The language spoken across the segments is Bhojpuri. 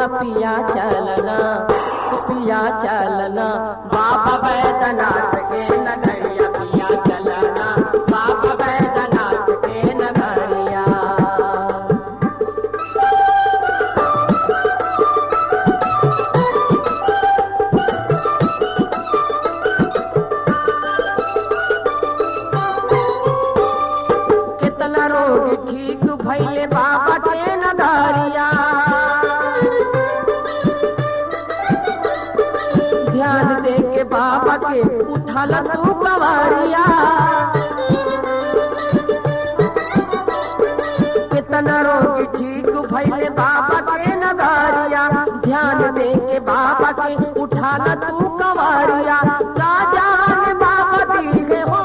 संग पिया चलना पिया चलना बाबा बैद्यनाथ के नगरिया पिया चलना बाबा बैद्यनाथ के नगरिया कितना रोग ठीक भैले बाबा के नगरिया ध्यान दे के बाबा के उठल तू कवरिया कितना रोग ठीक भैले बाबा के नगरिया ध्यान दे के बाबा के उठल तू कवरिया का जान बाबा दीगे हो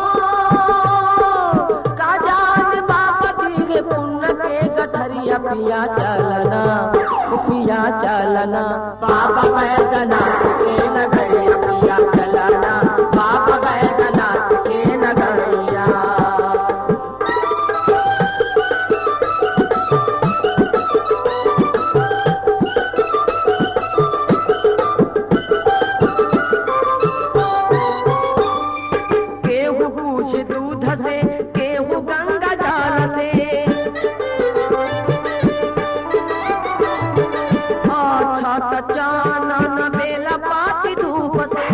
का जान बाबा दीगे पुण्य के गठरिया पिया चलना पिया चलना बाबा बैद्यनाथ के नगरिया पिया चलना बाबा बैद्यनाथ के नगरिया केहू पूछ दूध से केहू गंगा जल से अच्छा त चानन बेला पाती धूप से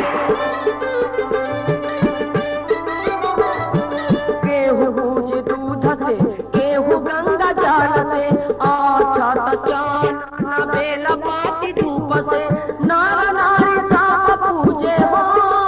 केहू पूछ दूध से केहू गंगा जल से अच्छा त चानन बेला पाती धूप से नार नारी साप पूजे हो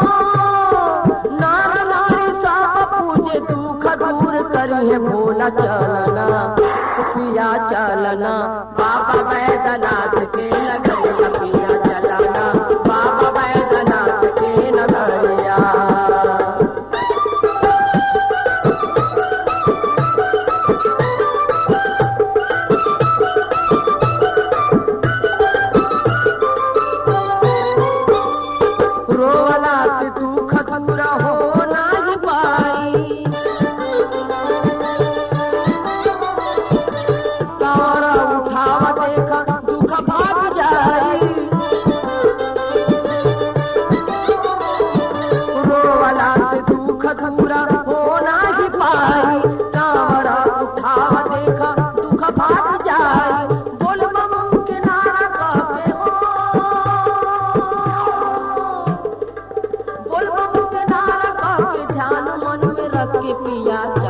नार नारी साप पूजे दुख दूर करिए भोला चलना पिया चलना बाबा बैद्यनाथ के नगरिया पिया चलना बाबा बैद्यनाथ के नगरिया रोवला से दुख दूर हो नाही पाई तारा उठाव देख दुख भाग जाई रोवला से दुख दूर हो नाही पाई तारा उठाव देख दुख भाग जाई बोल बम के नारा कहके हो बोल बम के नारा कह के ध्यान मन में रख के पिया